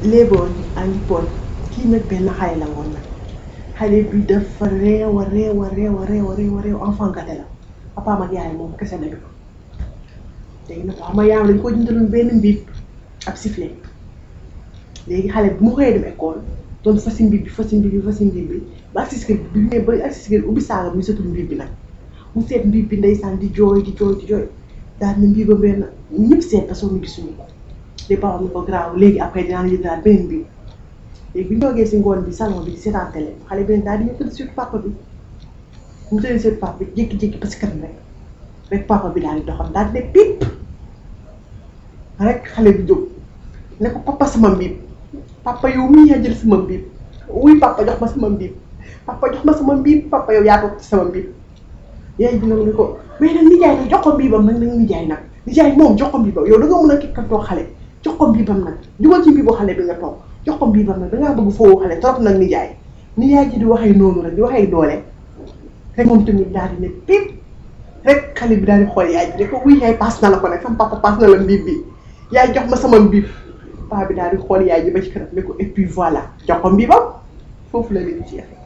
léeboon a ngi poon kii nag benn xale la woon nag xale bi dafa réew a réew a réew a réew a réew a réew enfant gâté la papaam ak yaay moom kese nañu ko léegi nag xam nga yaayam lañ ko jëndaloon benn mbiib ab sifflet léegi xale bi mu xëyee dem école doon fasi mbiib bi fasi mbiib bi fasi mbiib bi ba agsi si kër bi mu ne ba agsi si kër ubbi saaga bi mu setul mbiib bi nag mu seet mbiib bi ndeysaan di jooy di jooy di jooy daal ne mbiibam réer na ñëpp seet parce que ñu gisuñu ko les parents ni ko graaw léegi après dinaa la jëndalaat beneen mbiib léegi bi ñu toogee si ngoon bi salon bi di seetaan télé xale bi ne daal di ñu tëdd surtout papa bi mu tëdd surtout papa bi jékki-jékki parce que rek rek papa bi daal di doxam daal di ne pip rek xale bi jóg ne ko papa sama mbiib papa yow mii yaa jël sama mbiib wuy papa jox ma sama mbiib papa jox ma sama mbiib papa yow yaa toog ci sama mbiib yaay bi nag ni ko mais nag nijaay nag jox ko mbiibam nag nag nijaay nag nijaay moom jox ko mbiibam yow da nga mën a kikkantoo xale jox ko mbiibam nag dugal ci mbiibu xale bi nga toog jox ko mbiibam nag dangaa bëgg foofu xale trop nag nijaay nijaay ji di waxee noonu rek di waxee doole rek moom tamit daal di ne pip rek xale bi daal di xool yaay bi ne ko wuy yaay paas na la ko nag sama papa paas na la mbiib bi yaay jox ma sama mbiib paa bi daal di xool yaay ji ba ci kanam ne ko et puis voilà jox ko mbiibam foofu la leen jeexee